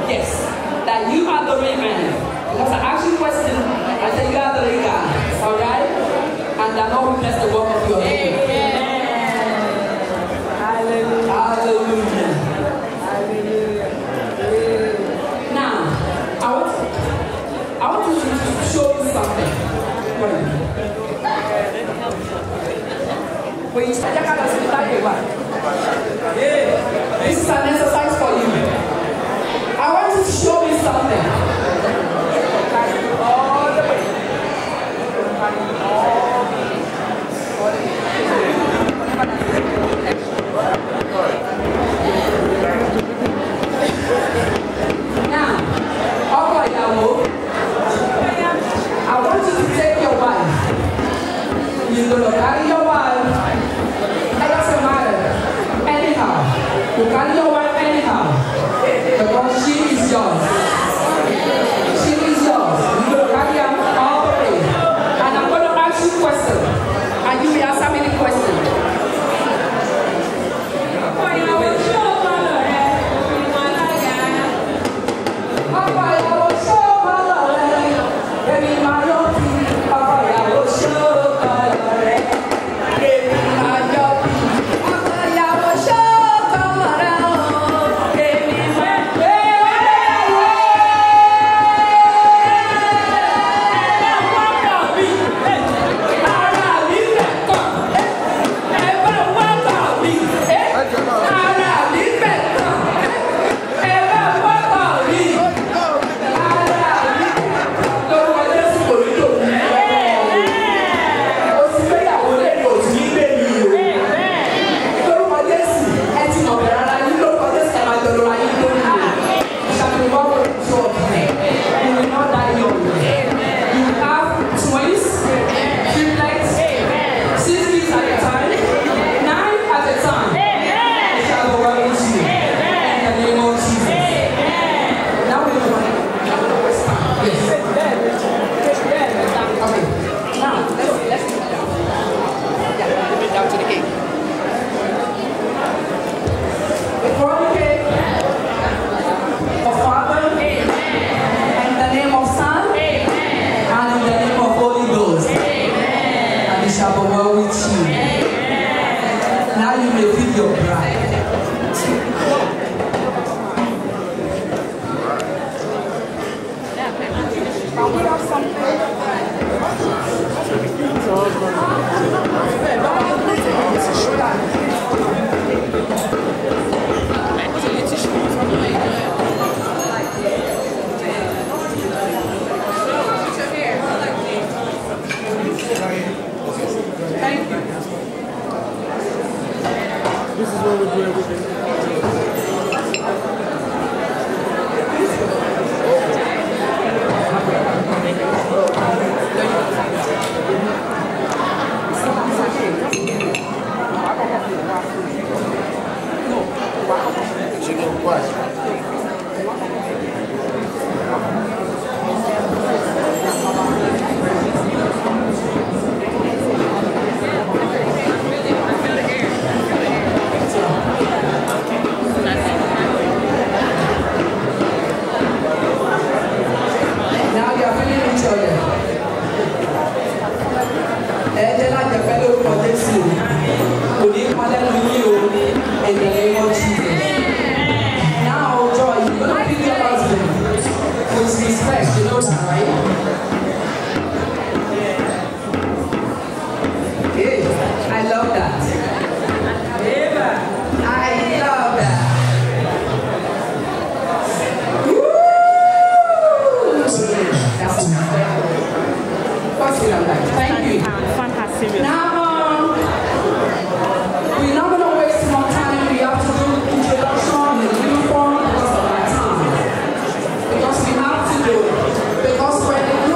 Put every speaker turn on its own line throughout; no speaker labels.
yes, that you are the real man. Because I asked you a question, I said you are the real God. Alright? And the Lord will bless the work of your hand. Hallelujah. Now, I want, I want you to show you something. Wait. Wait, I got to start with what? This is an exercise for you. I want you to show me something. All the way. Now, ọkọ ìyàwó, I want you to take your wife. You're gonna carry your wife. It doesn't matter. Anyhow, you carry your wife anyhow. Because she is yours. She is yours. You're gonna carry her all the way. And I'm gonna ask you questions. And you will answer me the question. Ọkọ ìyàwó ṣó kọ́lọ̀ rẹ̀, èmi máa yọ̀ bí. Ọkọ ìyàwó ṣó kọ́lọ̀ rẹ̀, èmi máa yọ̀ bí. Ọkọ ìyàwó ṣó kọ́lọ̀ rẹ̀ o, èmi máa yọ̀ bí. Ara mi fẹ́ kàn, ẹ bá wá kàn mí. Ara mi fẹ́ kàn, ẹ bá wá kàn mí. Now we're going to Yes. Okay. Now, let's, let's sit down. Yeah, let me down to the cake. Before the cake, of Father, and the name of Son, and in the name of Holy Ghost. And it shall be well with you. Now you may feed your bride. Thank you.
This is what we do every day.
Now you are feeling each other. Ẹ jẹ́ láti ẹ̀fẹ́ lórúkọ Jésù. Kò ní padà lu yín o. In the name of Jesus. Now, Joy, you gonna pick your husband with respect. You know that, right? Hey, I love that. I love that. Woo! That's First thing I'm like, thank you.
Fun has serious.
Now, um, we're not gonna waste more time. We have to do introduction in uniform because of our time. Because we have to do it. Because when the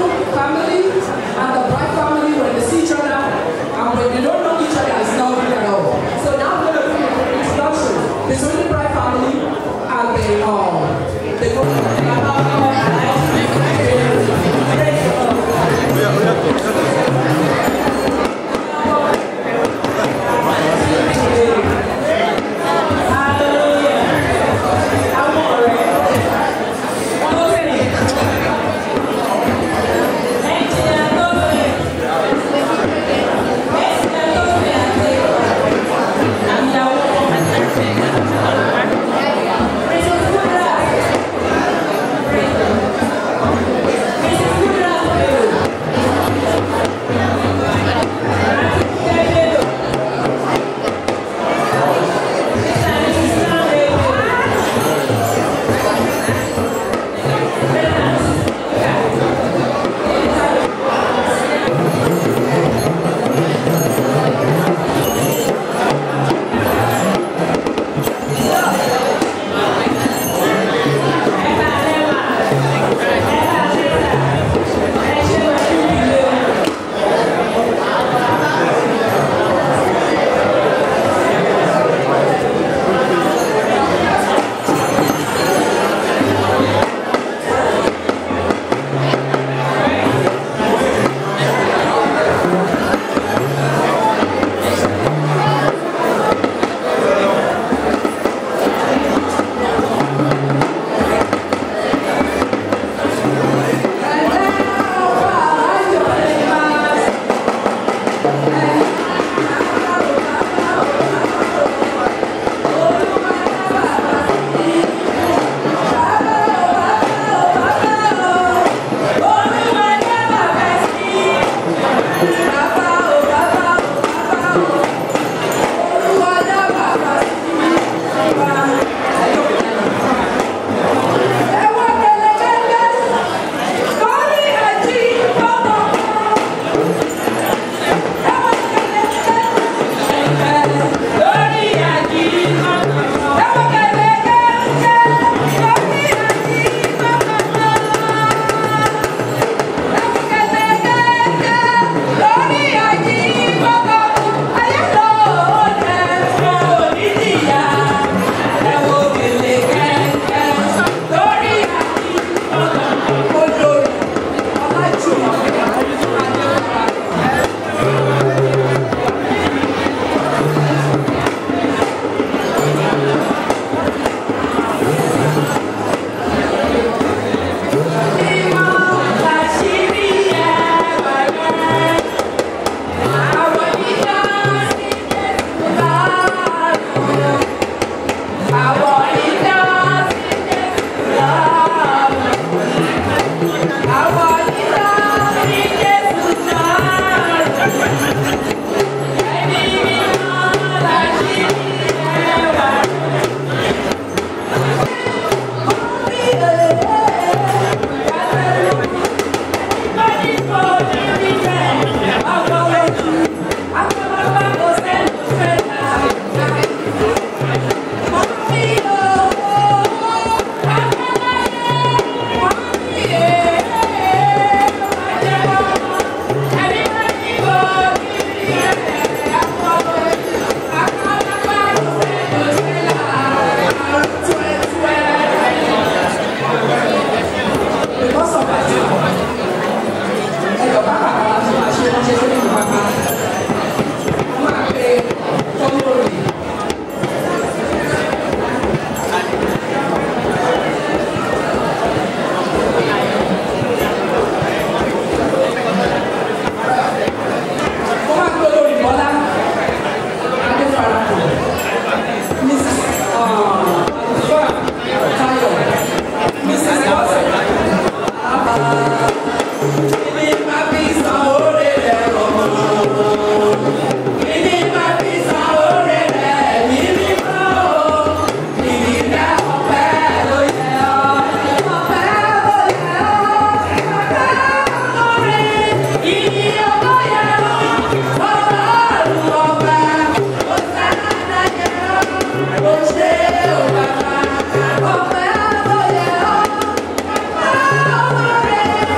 Ọpẹ́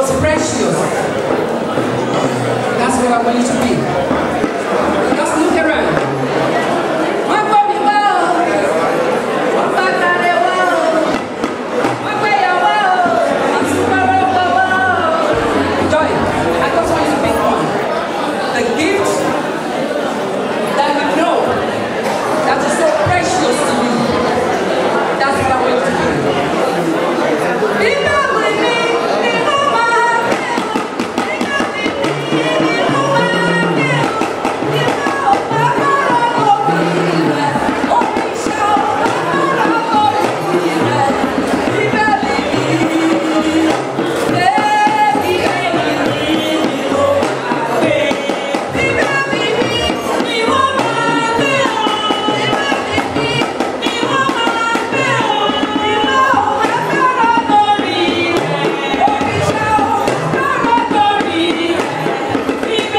most precious. That's what I want you to be. Just look around. Wọ́n gbọ́ mi wá o. Wọ́n bá tàrẹ wá o. Wọ́n gbé yà wá o. Wọ́n tún bẹ̀rẹ̀ wá wá o. Joy, I just want you to pick one. The gift that you know that is so precious to you. That's what I want you to do. Nígbà wo ni ni mo máa nígbà wo ni ni mo máa ní nígbà wo máa bọ̀rọ̀ lórí rẹ̀ omi ṣá o máa bọ̀rọ̀ lórí rẹ̀ nígbà wo ni lẹ́ẹ̀kì ẹ̀yìn ni mo máa gbé nígbà wo ni ni mo máa gbé o nígbà wo ni ni mo máa gbé o nígbà wo máa bọ̀rọ̀ lórí rẹ̀ omi ṣá o máa bọ̀rọ̀ lórí rẹ̀ nígbà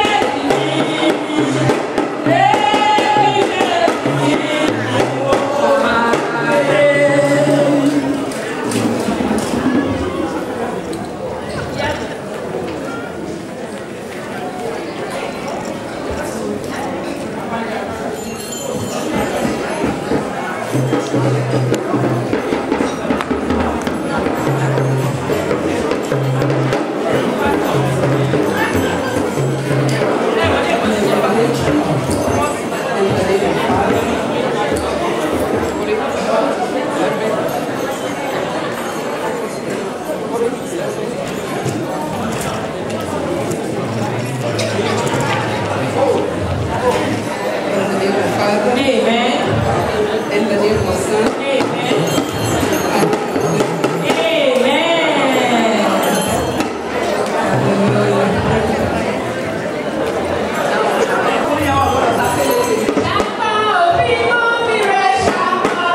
wo ni.
Amen.
In the name of Son,
Amen. Amen. Ṣàkà òbí mọ́ mi rẹ̀ ṣàkà.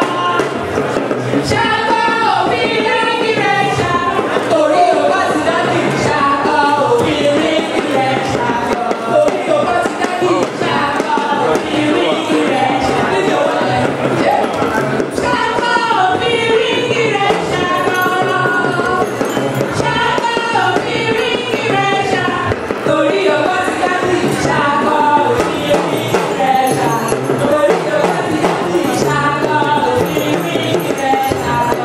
Ṣàkà òbí lẹ́yìn rẹ̀ ṣàkà. Torí o bá ti dádì. Ṣàkà òbí lẹ́yìn rẹ̀ ṣàkà. Torí o bá ti dádì. Ṣàkà òbí lẹ́yìn rẹ̀ ṣàkà. Ṣàkà òbí lẹ́yìn rẹ̀ ṣàkà. Ṣàkà òbí lẹ́yìn rẹ̀ ṣàkà. Torí o bá ti dádì. Ṣàkà òbí lẹ́yìn rẹ̀ ṣàkà. Torí o bá ti dádì. Ṣàkà òbí lẹ́yìn rẹ̀ ṣàkà.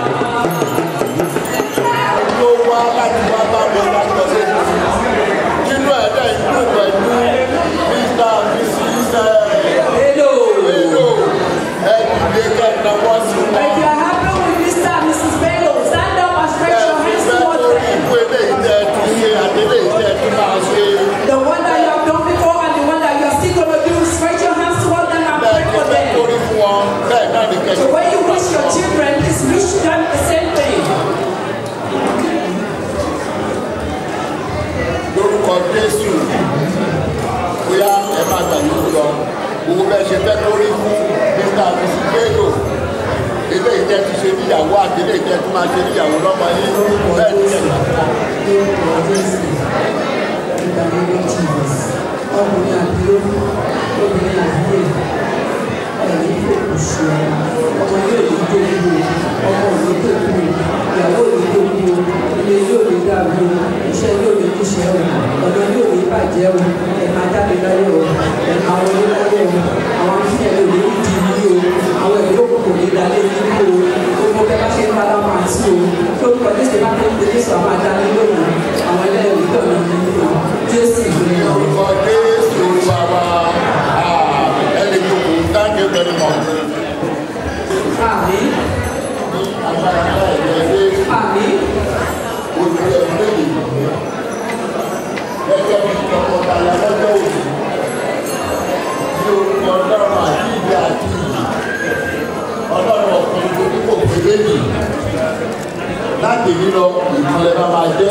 ló wá láti wá bá mi láti ọ̀sẹ̀ nínú ẹ̀dá ìlú pẹ̀lú mr mrs
hello.
hello ẹ̀dùnlé kẹta wọ́n sí
If
wọn.
you are happy with Mr. and Mrs. Bello, stand up and stretch your hands
ẹ̀fẹ́
towards
tó
them.
ìwé ilé ìtẹ́ tún ṣe àdélé ìtẹ́ tún máa ṣe
The one that you have done before and the one that you are still going to do, stretch your hands towards them and pray
bẹ́ẹ̀
for
ni fẹ́
them.
torí fún wọn bẹ́ẹ̀ náà ní
So
kẹ́kẹ́.
when you wish your children, please wish them the same thing.
lórúkọ jésù bóyá ẹ máa tàbí lọ owó bẹ́ẹ̀ ṣe fẹ́ torí fún mr and mrs bello ilé ìtẹ́ ti ṣe níyàwó àti ilé ìtẹ́ tó máa ṣe níyàwó lọ́mọ yín bẹ́ẹ̀ ni kẹ́kẹ́.
ọkùnrin àbílórí obìnrin àbíyè ẹ̀rí fòkùsù ọmọ yóò ní tóbi o ọmọ òní tóbi o ìyàwó òní tóbi o ilé yóò ní dàbí o iṣẹ́ yóò ní kúṣẹ́ o ọ̀dọ́ yóò ní bàjẹ́ o ẹ̀ka jáde láyé o ẹ̀ka wọlé láyé o àwọn afíyẹ̀ ló ní ìdí yìí o àwọn ẹ̀rí òkùnkùn ní dalé yìí o gbogbo bẹ́ẹ̀ bá ṣe ń bára máa sí o lórúkọ jésù bá fẹ́ tẹ̀lé sọ àwọn adá ní lónìí àwọn ẹlẹ́rìí tọ̀nà nínú jésù ìgbìmọ̀
lórúkọ jésù olúwa wa ẹni tó kù thank you very much.
àmì
ní agbára náà yẹ ilé
àmì
ojú ẹ̀ lónìí gẹ́gẹ́ bí tọkọtaya lọ́jọ́ òní ní orúkọ ọlọ́run àti ìdí àti ìyí ọlọ́run ọ̀kan tó ní kò pé méjì láti lílọ ìtúlẹ̀ bá máa jẹ́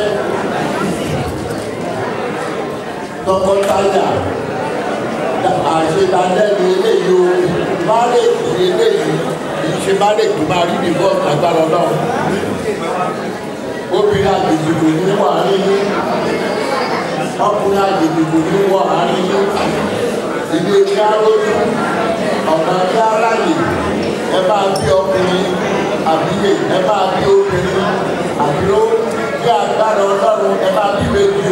tọkọtaya àṣetálẹ́nu eléyìí o márèkì eléyìí kì í ṣe márèkì máa rí ní bọ́ọ̀sì agbára ọlọ́run obìnrin àjèjì kò ní wà nínú ọkùnrin àjèjì kò ní wà nínú ilé iṣẹ́ arójú ọ̀nà tí aráyè ẹ bá bí ọkùnrin àbíyè ẹ bá bí obìnrin àbíró bí agbára ọlọ́run ẹ bá bí débi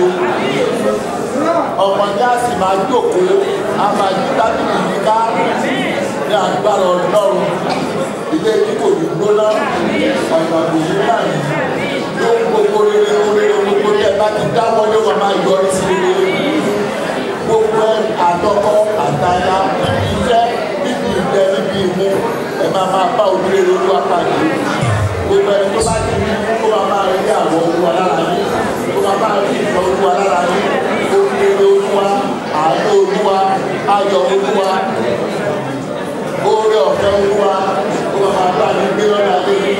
o ọmọdé á sì máa jókòó á máa yí tábìlì yìí ká ní agbára ọlọ́run ilé yìí kò ní gbóná ọ̀nà òyìn báyìí ló ń gbogbo rere rere gbogbo tẹ bá ti dáwọ́ ló máa máa yọrí sí rere gbogbo àtọkọ àtàyà iṣẹ́ níbi ìjẹ níbi ìmú ẹ máa máa bá òdúró lórí apàdé gbogbo ẹni tó bá ti rí kó máa máa rí àwọn olúwa lára yín kó máa máa rí ìfẹ́ olúwa lára yín òkèèrè olúwa àánú olúwa ayọ̀ olúwa oore ọ̀fẹ́ olúwa kó máa máa bá mi gbé lọ́dà lé mi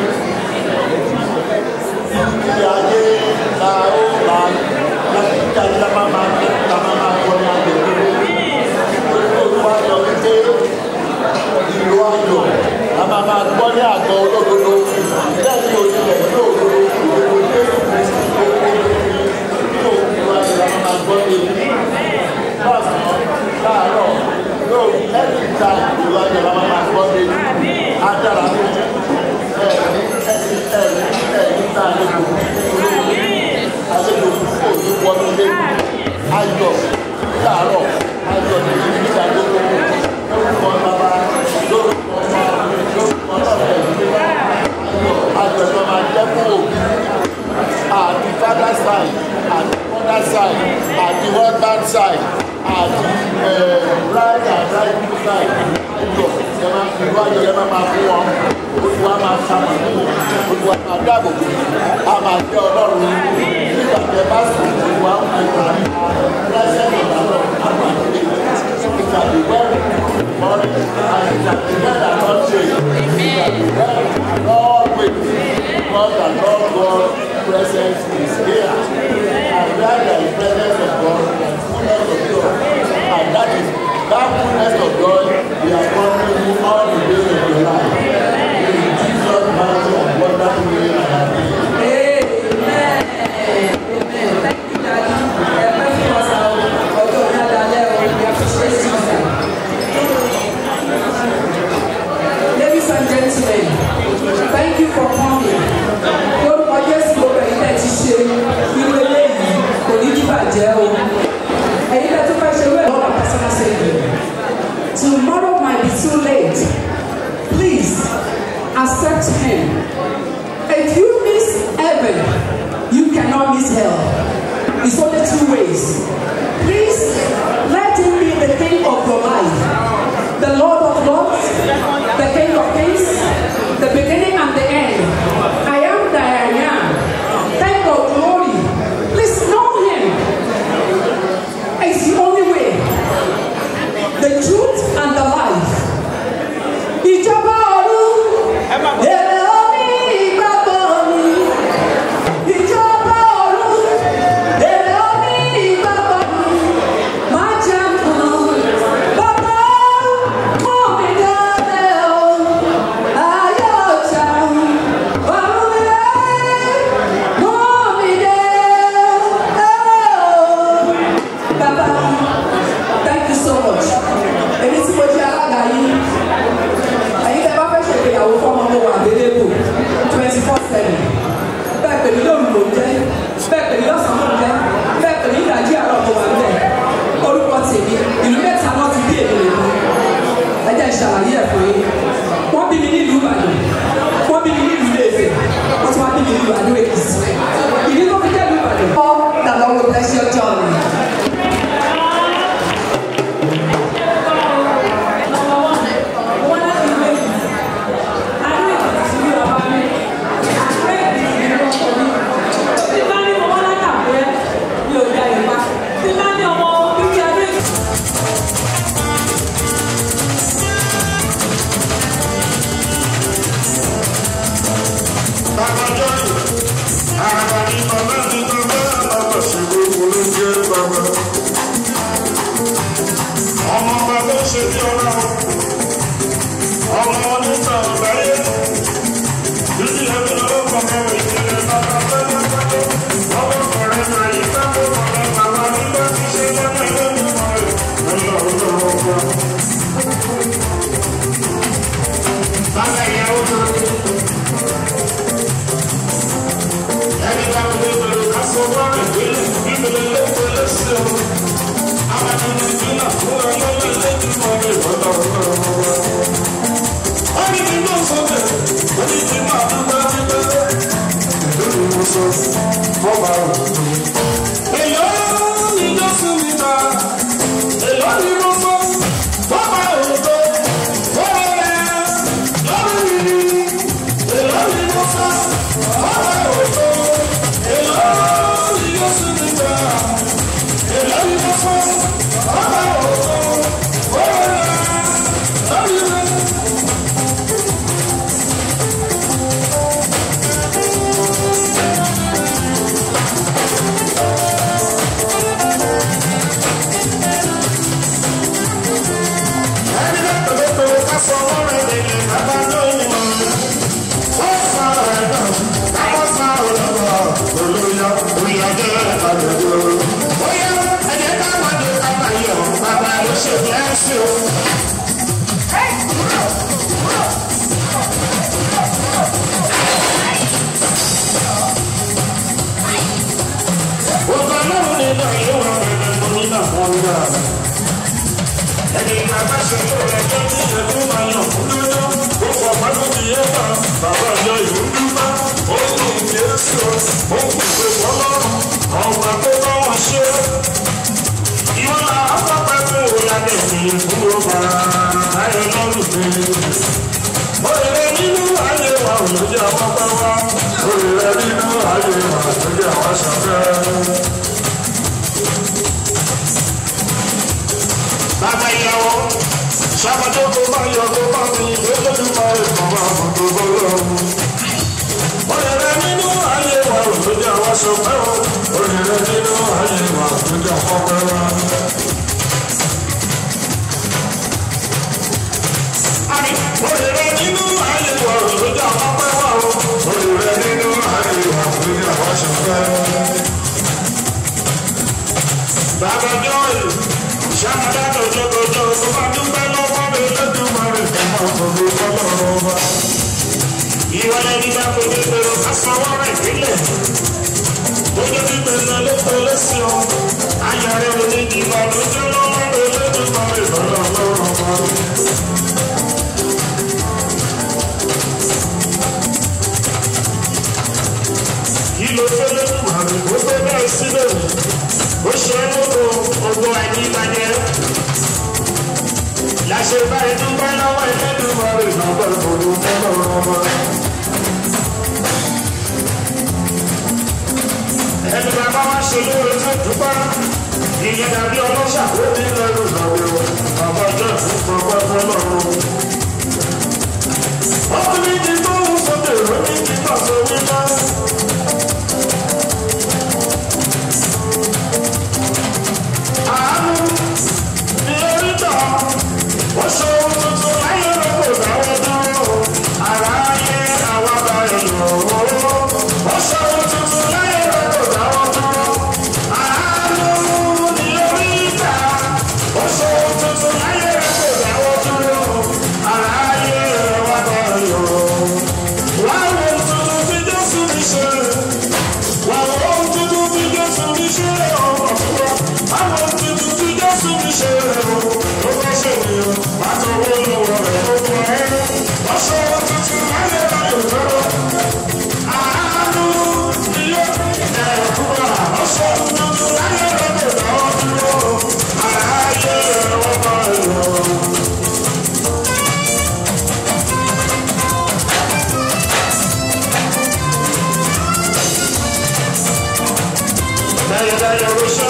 ìdí ayé la ó la láti jáde la máa máa la máa máa kọ́ ní agbègbè olúwa yọ wípé ìlú ayọ̀ la máa máa gbọ́ ní àgọ́ olódodo lẹ́yìn òṣìlẹ̀ ní òdodo òdodo jésù kristu tó kó lórí ní òkú ayọ̀ la máa máa gbọ́ ní lọ́sàn-án láàárọ̀ lóòrùn every time ìlú ayọ̀ la máa máa gbọ́ ní adára fún ẹ̀rí ẹ̀rí ẹ̀rí ẹ̀rí tá a lè lò àlejò kò ní wọnú lé ayọ̀ láàárọ̀ ayọ̀ ní ìgbà gbogbo lórúkọ bàbá lórúkọ ọmọ lórúkọ ọlọ́run ẹ̀mí ayọ̀ ayọ̀ ló máa jẹ́ fún òbí àti father side àti mother side àti husband side àti bride and bride side ayọ̀ ẹ máa fi ìlú ayọ̀ ẹ máa máa fún wọn olùwà máa ṣàmùlò olùwà máa dáàbò bò á máa jẹ́ ọlọ́run nígbà tẹ bá sùn olùwà ń fi parí lẹ́sẹ̀ ìdáná àwọn àti ìtàbí wẹ́rù mọ́rí àti ìtàbí mẹ́ta náà ṣe ìtàbí wẹ́rù lọ́ọ̀wé God and Lord God presence is here and where there is presence of God there is fullness of joy and that is that fullness of joy we are promising you all the days of your life in Jesus mighty and wonderful name I have prayed.
Amen. Amen. Thank you, Daddy. Ẹ pẹ́ fún ọ̀sán o. Ọjọ́ òní adalẹ́ o. We appreciate you, sir. Ladies and gentlemen, thank you for coming. Lórúkọ Jésù gbogbo ẹ̀yin tẹ̀ ti ṣe irú eléyìí kò ní díbàjẹ́ o. Ẹ̀yin tẹ̀ tó fẹ́ ṣe wẹ́ẹ̀ lọ́wọ́ personal saving. Tomorrow might be too late. Please accept him. If you miss heaven, you cannot miss hell. It's only two ways. Please let him be the king of your life, the Lord of lords, the King of kings, the beginning and the end. I am that I am. King of glory. Please know him. It's the only way, the truth and the life. Ìjọba ọ̀run, èrè omi ìgbàgbọ́ mi. Ìjọba ọ̀run, èrè omi ìgbàgbọ́ mi. Má jẹ́ kùnà, bàbá mú mi délé o. Ayé ọ̀tá, ọ̀run mi dé, mú mi délé o. Bàbá, thank you so much. Èmi tí mo jẹ́ alága yìí ẹ̀yin tẹ́ bá fẹ́ ṣe ìgbéyàwó fọ́mọ mo wà available twenty four seven bẹ́ẹ̀ pèmí lóru ló ń jẹ́ bẹ́ẹ̀ pèmí lọ́sàn-án ló ń jẹ́ bẹ́ẹ̀ pèmí ìdájí àárọ̀ mo wà níbẹ̀ orúkọ tèmi ìlú mẹ́ta náà ti bí èmi nìkan ẹ jẹ́ ìṣàlàyé ẹ̀ fún yín wọ́n bí mi nílùú Ìbàdàn wọ́n bí mi nílùú Ilé-Ifẹ̀ wọ́n tún wá bí mi nílùú Àdó Èkìtì ìdí tó fi jẹ́ ìlú Ìbàdàn. all that Lord will bless your journey.
Ọmọ bàbá ṣe bí ọlá ọmọ oníta ọ̀bẹ̀rẹ̀ bíbí ẹbí ọlọ́pàá mẹ́rin ìdílé bàbá fẹ́lẹ́ fẹ́lẹ́ ọmọ ọkùnrin náà yìí fẹ́lẹ́ ọ̀rẹ́ bàbá nígbà tí ṣe lọ́nà ilé mímọ́ rẹ̀ ẹ̀lọ́ ọ̀dọ́ ọgbà. Bàbá ìyàwó tó ẹni bá wọlé pẹ̀lú fọba òkú. èlò ní jésù mi ta èlò ní mo fọ fọba òkú. fọba rẹ lórí mi èlò ní mo fọ fọba òkú. èlò ní jésù mi ta èlò ní mo fọ fọba òkú. fọba rẹ lórí mi. ẹni lẹ́tọ̀ọ́ tó ká sọ ọ̀rẹ́ mi ní bàbá lóyún mọ́. ó sọ ọ̀rẹ́ náà káwọ́ sọ ọ̀rẹ́ náà olóyọ òyìnbó àdúgbò. bóyá ẹ̀jẹ̀ ká má dé kápá yọ̀ bàbá ló ṣe lẹ́sìn o. Ògbà náà ní náà yóò wá bẹ̀rẹ̀ mọ́ nínú àwọn ọ̀gá ẹni bàbá ṣe tó ẹjọ́ tí ẹkú máa yàn fún lọ́jọ́ ó fọ pátó ti yé bá bàbá ọjọ́ ìlú dúpá ó kù jésù ó kù pé fọlọ́run ọ̀gbà tó bá wọn ṣe. ìwọ náà afọ́pẹ́ fún òyàgbẹ́ mi fún ọba ayọ̀ lọ́rùn mi. òrèrè nínú ayé wa ò ló jẹ́ àwọn pẹ́ wá òrèrè nínú ayé wa ò ló jẹ́ àwọn ṣàfẹ́. bàbá ìyàwó sábàjọ tó bá yọ tó bá mi lójú máa ń bọ̀ máa bọ̀ tó bọ̀ lọ́wọ́. Òrèrè nínú ayé wa ò tó jẹ́ àwọn sọpẹ́ o. Òrèrè nínú ayé wa ò tó jẹ́ àwọn ọpẹ́ wa. Àmì òrèrè nínú ayé wa ò tó jẹ́ àwọn ọpẹ́ wa o. Òrèrè nínú ayé wa ò tó jẹ́ àwọn sọpẹ́. Bàbá Jọ́ọ̀lù ṣàmàdà tọjọtọjọ tó bá dúpẹ́ lọ́wọ́ mi lójúmọ́ rẹ̀ fún ọkùnrin fọlọ́run ọba. ìwà ẹni bá kò ní pé asanwó rẹ̀ sílẹ̀. ojú tí gbẹ̀sán ló kó lẹ́sìn o. ayọ̀ rẹ̀ ò ní ìgbà lójú lọ́wọ́ mi lójúmọ́ rẹ̀ fọlọ́run ọba. kí ló fẹ́ lẹ́nu àrùn tó fẹ́ bẹ́ẹ̀ sílẹ̀ ó ṣe é lóko ogun àìníbàjẹ́ láṣẹ báyìí dúpẹ́ lọ́wọ́ ẹlẹ́dùnmọ́ rẹ̀ lọ́gbọ́n ìfòdù fọ́lọ́run ọmọ. ẹni bàbá wa ṣe lóore tó dúpẹ́ ìyẹn dàbí ọlọ́ṣà tó ní lẹ́rù lọ́wọ́ bàbá ọjọ́ ìfún fọwọ́ fọlọ́run. ọkùnrin ti gbóhùn sókè ó ní kí pàṣẹ wípé. àánú ní oríta ó ṣe ohun tuntun láyé lọ́pọ̀ dáwọ́ dúró ara ayé àwọn abayọ̀ lọ́wọ́ ó ṣe ohun tuntun láyé lọ́pọ̀ dáwọ́ dúró àánú ní oríta ó ṣe ohun tuntun láyé lọ́pọ̀ dáwọ́ dúró ara ayé àwọn abayọ̀ lọ́wọ́ wá wo tuntun tí Jésù mi ṣe wà wo tuntun tí Jésù mi ṣe ọ̀pọ̀ fún wa àwọn tuntun tí Jésù mi ṣe o ó bá ṣe ènìyàn láti owó lọ́wọ́ rẹ̀ ó fún ẹ wọ́n ṣe owó tuntun láyé láyé lọ́wọ́ àánú ni yóò ẹ̀ fún wa wọ́n ṣe owó tuntun láyé láyé lọ́wọ́ dúró àráyé wọ́n bá yọ. Dayo, dayo, Rusha.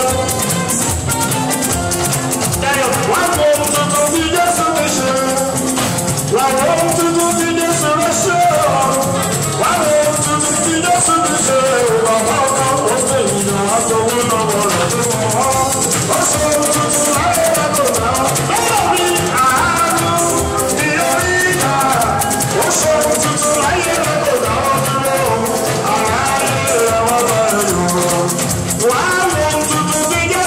Dayo, wọ́n kò tuntun bí Jésù mi ṣe. Wọ́n kò tuntun bí Jésù mi ṣe. Wọ́n kò tuntun bí Jésù mi ṣe. Bàbá ọkọ ó fẹ́ ìyàn àtọwọ́ lọ́wọ́ rẹ̀ tó mọ̀ ọ́. Ó ṣe tuntun láyé lọ́dọ̀ náà. Lọ́wọ́ mi àánú ni orí ìgbà. Ó ṣe tuntun láyé lọ́dọ̀ náà dúró. Àráyé ẹ̀wọ̀n bá yọ̀. Wàá wo tuntun bí Jésù.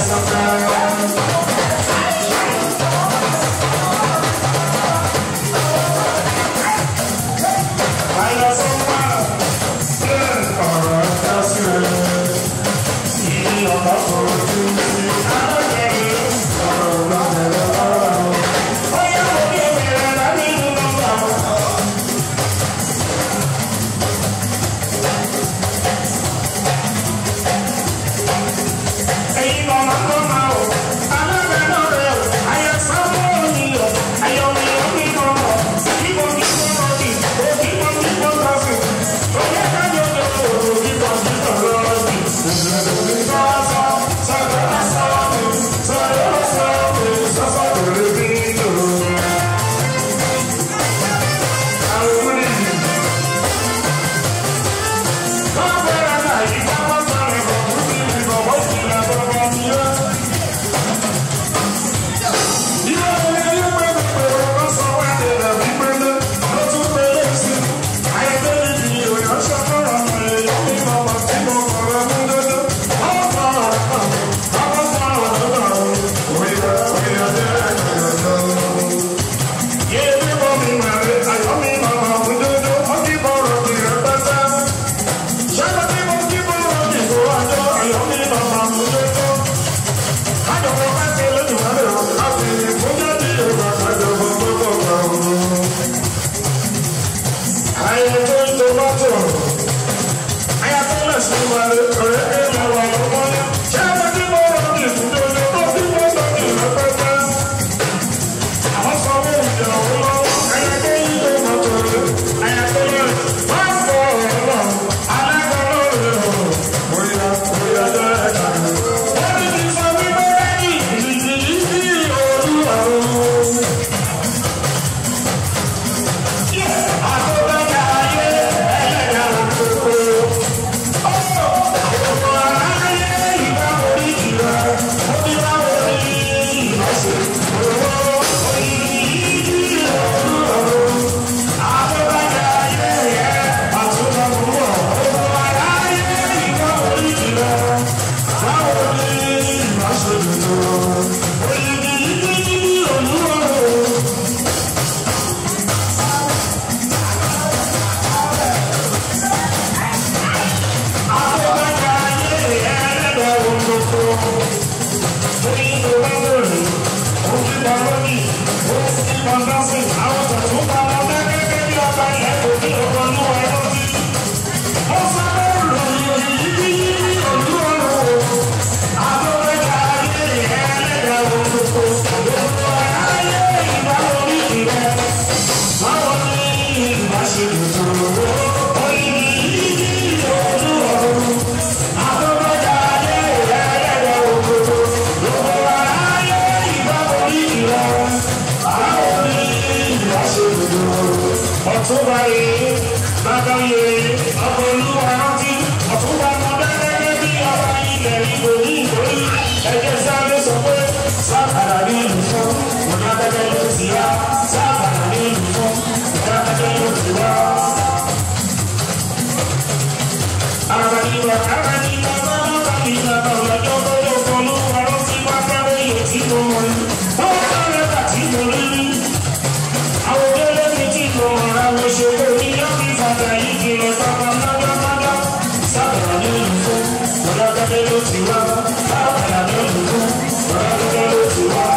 ọ̀túnba yìí bàbá yìí ọmọ olúwa rántí ọ̀túnba kan gẹ́gẹ́ bí ọba ilẹ̀ ìbò ní ìbòrí ẹ̀jẹ̀ sáré sọ pé sábàrà ní ìlú fún ọ̀nà gẹ́gẹ́ ló ti wá sábàrà ní ìlú fún ọ̀nà gẹ́gẹ́ ló ti wá. Àràbàdìbà àràbàdìbà bàbàdìbà bàbàdìbà lọ́jọ́ tó ló wà rántí wá fẹ́rẹ́ yóò tí mo mọ̀ ní. Wọ́n fẹ́rẹ́ bàtí mo rí rí àwọn olóyè mi ti lọ ọ̀rọ̀ àwọn òṣèré ní yọ́bí fàtà yìí ti lọ sábà lọ́jọ́mọ́jọ́ sábà ní olùkọ́ ọ̀dọ́gẹ́dẹ́ ló ti wá sábà ní olùkọ́ ọ̀dọ́gẹ́dẹ́ ló ti wá.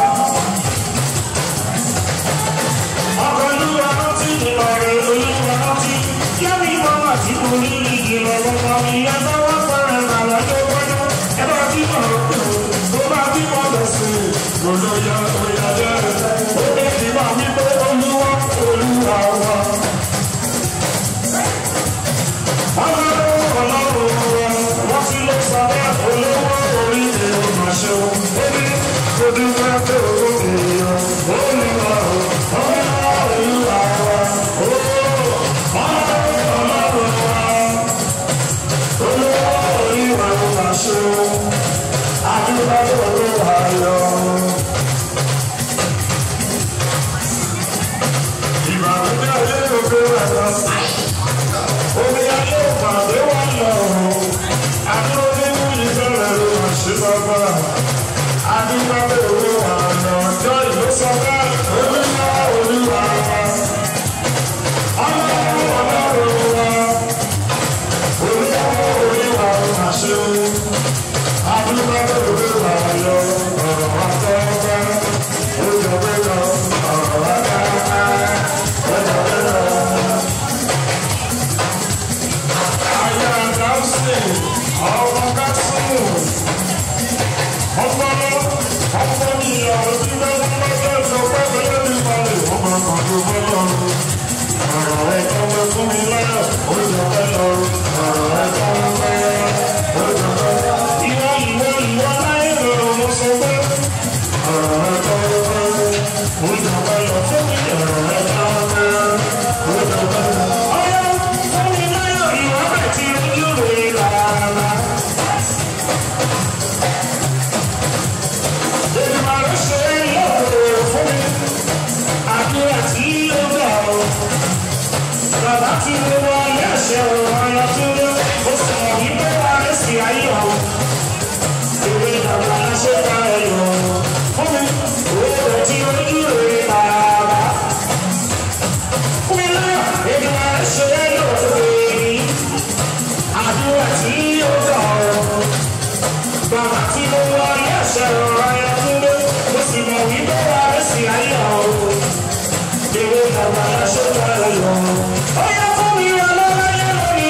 ọkọ̀ olúwa rántí ní ọ̀rẹ́ olúwa rántí yọ́bí mọ́mọ́ tí mo ní igi lọ gbọ́gbọ́ mi ẹ bá wá fẹ́rẹ̀ rà lọ́jọ́ gbọ́dọ̀ ẹ bá bí mọ̀ tó bá bí mọ̀ lọ sí i olóyè oyè jẹ́ ó lè ti máa wí pé olúwa olúwa wa. Ọlọ́run ọlọ́run wa, wọ́n ti lọ sábẹ́ olówó orí èrò màṣẹ o. Ó ní kó dúpẹ́ pé owó èèyàn olúwa o, olúwa olúwa wa. Ọlọ́run ọlọ́run wa, olówó orí èrò màṣẹ o. Adúlọ́ olúwa yọ. Ìbànújẹ́ ayé ló gbé wà lọ. Omi ayé òpàdé wà lọ. Àdúró nínú ìfẹ́lẹ̀ ló máa ṣe bàbá. Bàbá tí mo wọ ilé ẹ̀ṣẹ̀ òun ọ̀yọ́ tó lé, ó sì mọ̀ wípé wà á sì ayé ọ̀hún. Ìwé bàbá ṣe ká ẹ̀yọ̀ fún mi, òwe rẹ̀ tí ojú rẹ̀ bàbá. Fún mi náà, èdè wa ṣe é lóore. Àdúrà tí ó gbà ọ́. Bàbá tí mo wọ ilé ẹ̀ṣẹ̀ òun ọ̀yọ́ tó lé, ó sì mọ̀ wípé wà á sì ayé ọ̀hún. Ìwé bàbá ṣe ká ẹ̀yọ̀. Ó yẹ fún mi ọlọ́láyé lórí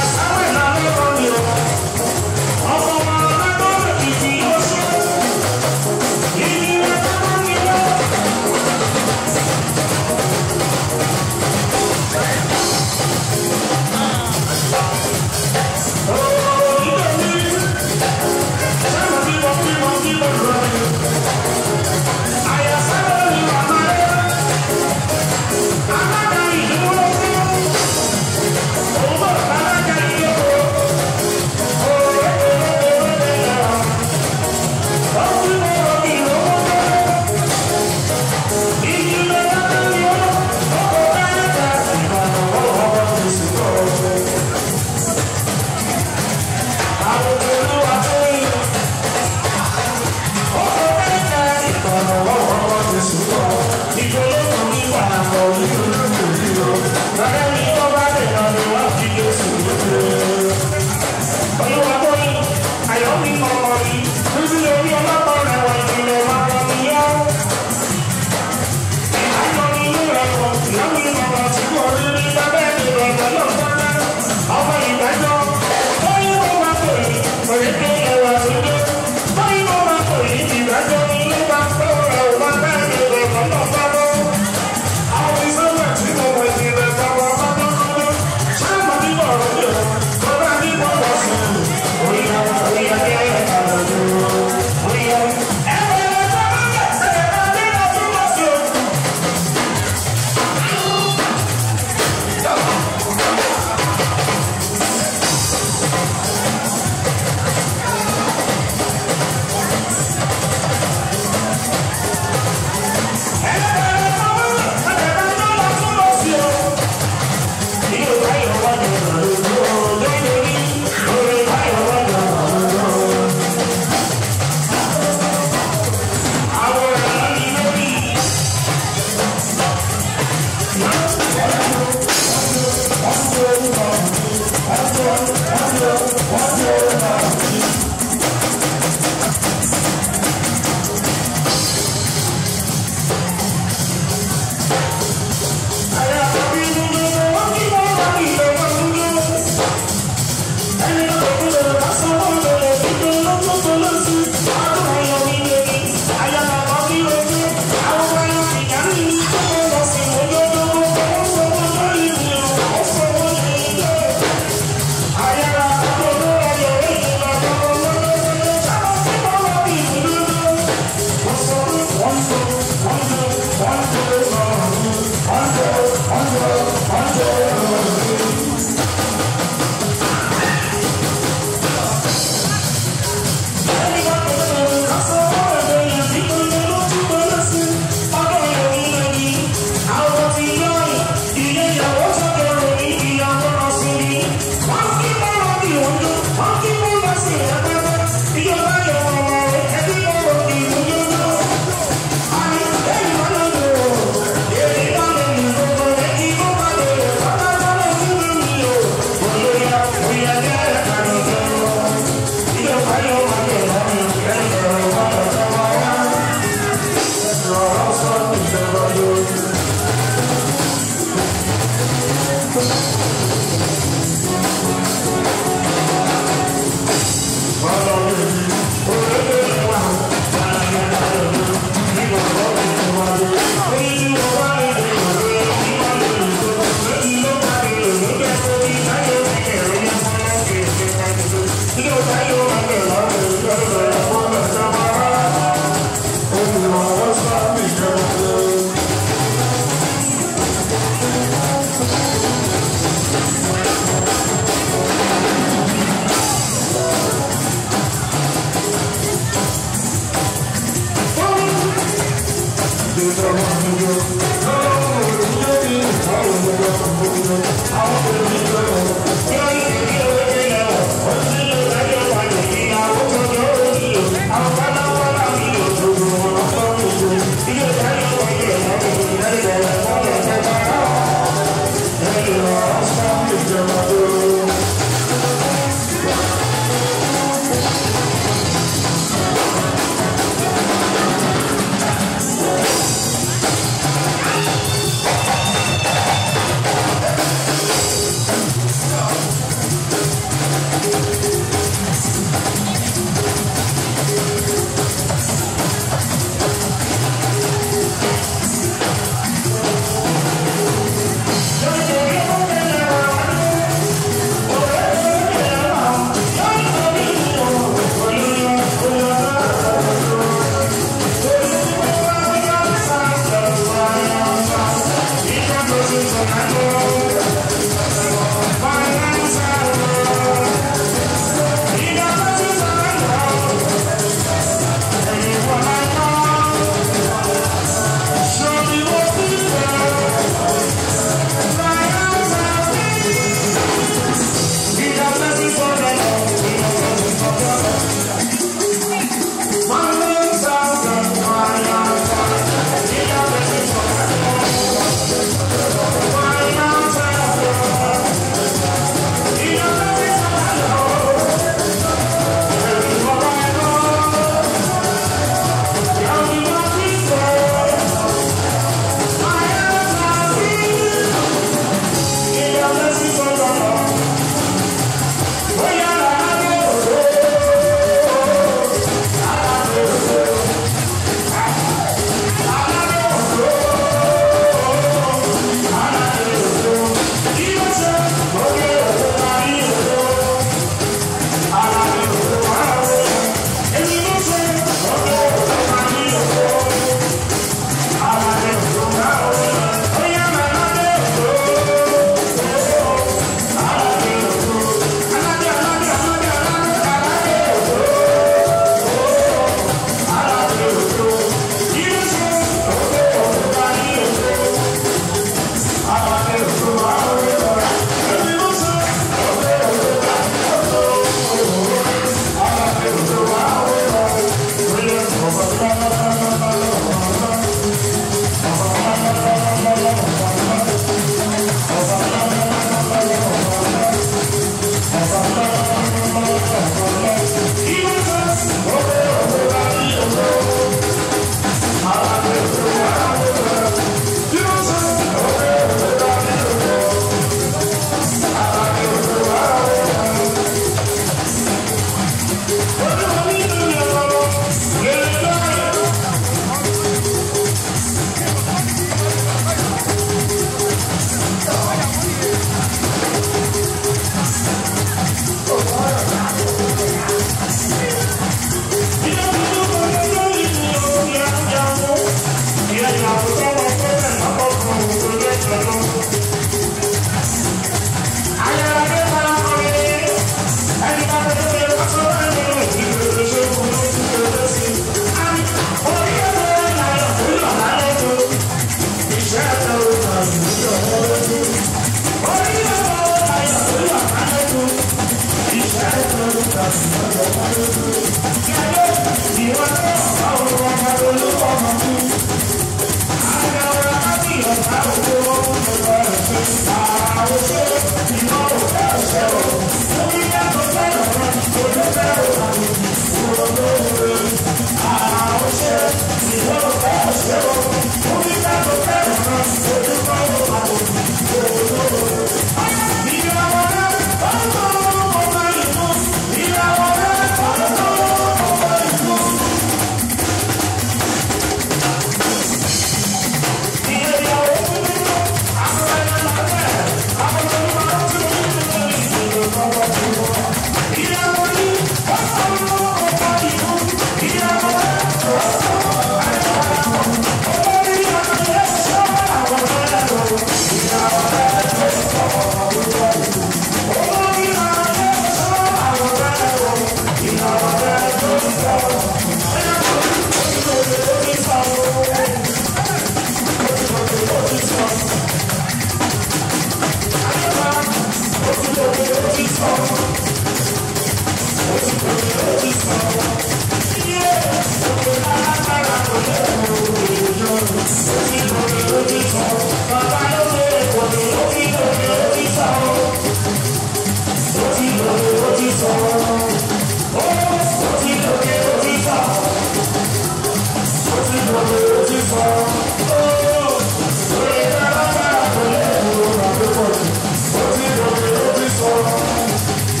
Oh,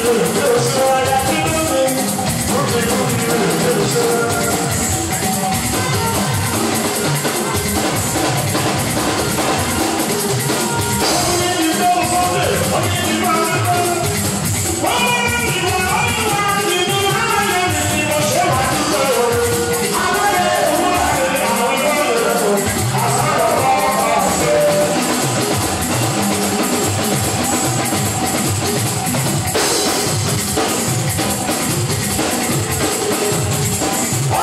Thank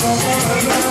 Thank you.